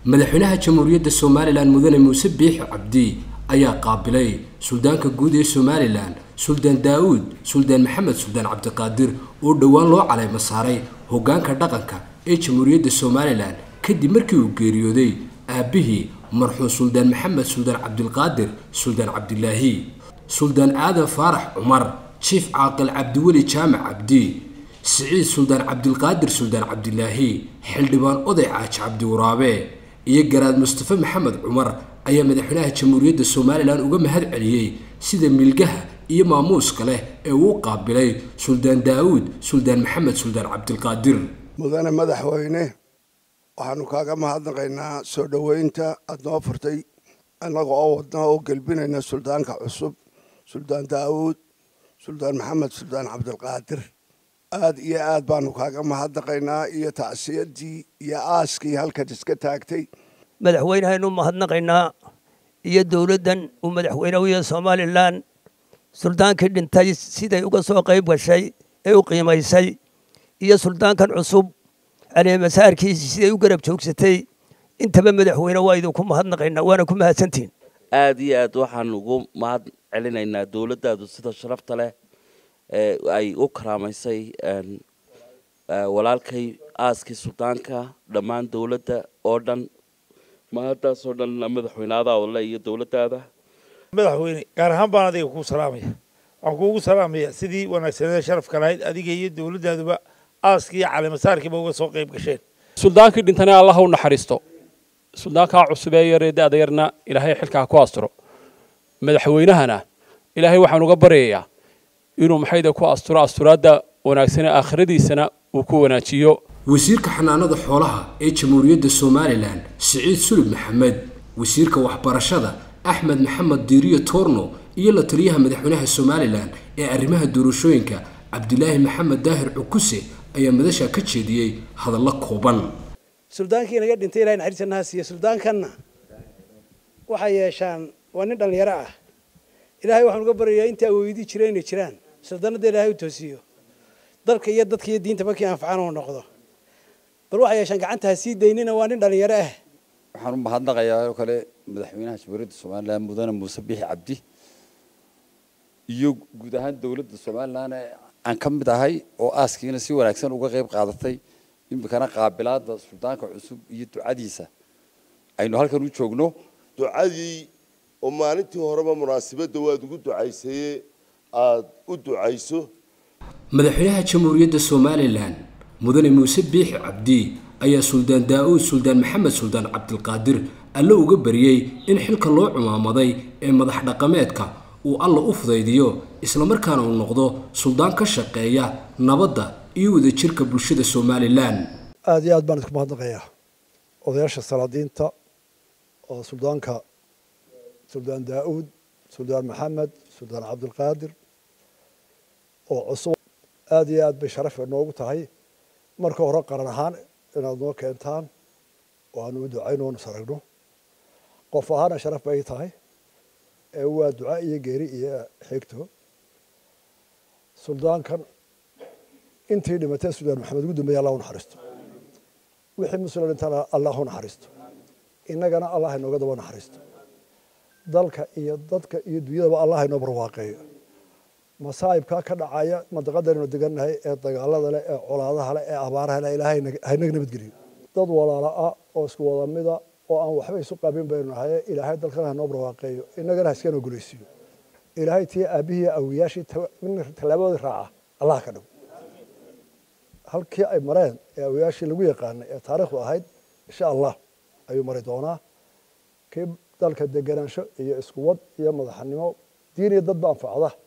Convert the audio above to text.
madaxweynaha jamhuuriyadda somalilan mudane muuse biixi cabdi ayaa qaabilay suldaanka guud ee somalilan suldaan daa'uud suldaan maxamed suldaan cabdiqaadir oo dhowaan loo caleyma saaray hoggaanka dhaqanka ee jamhuuriyadda somalilan kadib markii uu geeriyooday aabbihii marxuum suldaan maxamed suldaan cabdilqaadir suldaan cabdilaahi suldaan aadan faarax cumar jiif caaqil cabdiweli jaamac cabdi siciid suldaan cabdilqaadir suldaan cabdilaahi xildhibaan oday caaji cabdiwaraabe iyo garaad mustafe maxamed cumar ayaa madaxweynaha jamhuuriyadda somalilan uga mahad celiyey sida milgaha iyo maamuuska leh ee uu qaabilay suldaan daa'uud suldaan maxamed suldaan cabdilqaadir mudane madaxweyne waxaanu kaaga mahadnaqaynaa soo dhoweynta aada noo furtay annaga oo wadna oo gelbinayna suldaanka cusub suldaan daa'uud suldaan maxamed suldaan cabdilqaadir aad iyo aad baanu kaaga mahadnaqaynaa iyo tacsiyadii iyo aaskii halkan iska taagtay madaxweynehaynu mahadnaqaynaa iyo dowladdan uu madaxweyne u yahay somalilan suldaankii dhintay siday uga soo qayb gashay ee u qiimaysay iyo suldaankan cusub caleemasaarkiisi siday u garab joogsatay intaba madaxweyne waa idinku mahadnaqaynaa waana ku mahadsantihin aad iyo aad waxaan ugu mahad celinaynaa dowladdaadu sida sharafta leh ee ay u karaamaysay walaalkay aaskii suldaanka dhammaan dowladda oo dhan mahaddaasoo dhan madaxweyneadaada le iyo dowladdaada madaxweyne gaar ahaan baan adiga kuu salaamaya waxaan kuugu salaamaya sidii wanaagsaneed sharafka lahayd adiga iyo dowladdaaduba aaskii iyo caleemasaarkiiba uga soo qayb gasheen suldaankii dhintana allah u naxariisto suldaankaa cusub ee yaree da-da yarna ilaahay xilkaa ku asturo madaxweynahana ilaahay waxaan uga baryayaa inuu maxayda ku asturo asturaadda wanaagsan ee aakhiradiisana uu ku wanaajiyo wasiirka xanaanada xoolaha ee jamhuuriyadda somalilan siciid sulub maxamed wasiirka waxbarashada axmed maxamed diiriyo toorno iyo la taliyaha madaxweynaha somalilan ee arrimaha doorashooyinka cabdilaahi maxamed daahir cukuse ayaa madasha ka jeediyey hadallo kooban suldaankii naga dhintay ilahay naxariista naha siiye suldaankanna waxay yeeshaan waa nin dhallinyaro ah ilaahay waxaan uga baryayaa intii awoodii jira inay jiraan suldaanada ilaahay u toosiyo dalka iyo dadka iyo diinta markii anfacaan oo noqdo bal waxay yeeshaan gacanta ha sii daynina waa nin dhallinyaro ah waxaan u mahadnaqayaa oo kale madaxweynaha jamhuuriyadda somalilan mudane muuse biixi cabdi iyo guud ahaan dowladda somalilan ee aan ka mid ahay oo aaskiina si wanaagsan uga qayb qaadatay iminkana qaabilaada suldaanka cusub iyo ducadiisa aynu halkan u joogno ducadii oo maalintii horeba munaasabadda waad ugu ducaysaye aada u ducayso madaxweynaha jamhuuriyadda somalilan mudane muuse biixi cabdi ayaa suldaan daa'uud suldaan maxamed suldaan cabdilqaadir alle uga bariyey in xilka loo cumaamaday ee madax dhaqameedka uu alla u fudaydiyo islamarkaana uu noqdo suldaan ka shaqeeya nabadda iyo wadajirka bulshada somalilan aada iyo aad baan idinku mahadnaqayaa odayaasha salaadiinta oo suldaanka suldaan daa'uud suldaan maxamed suldaan cabdilqaadir oo cusub aada iyo aad bay sharaf noogu tahay marka hore qaran ahaan inaad noo keentaan oo aanu u ducayno oonu saragno qof ahaana sharaf bay tahay ee waa duca iyo geeri iyo xigto suldaankan intii dhimatay suldaan maxamed ugu dambeeya allah u naxariisto wixii muslim dhintana allah u naxariisto innagana allah inooga daba naxariisto dalka iyo dadka iyo dunyadaba allah inoo barwaaqeeyo masaa'ibkaa ka dhacaya mandaqadaynu degannahay ee dagaalada leh ee colaadaha leh ee abaaraha leh ilaahay haynaga nabadgeliyo dad walaala ah oo isku wada mida oo aan waxba isu qabin baynu nahay ilaahay dalkana hanoo barwaaqeeyo innagana ha iska noo gulaysiiyo ilaahay tii aabbihii awiyaashii tallaabadooda raaca allah ka dhigo halkii ay mareen ee awiyaashii lagu yaqaanay ee taariikhdu ahayd insha allah ayuu mari doonaa kii dalka deganaansho iyo iskuwad iyo madaxnimo diin iyo dadba anfacda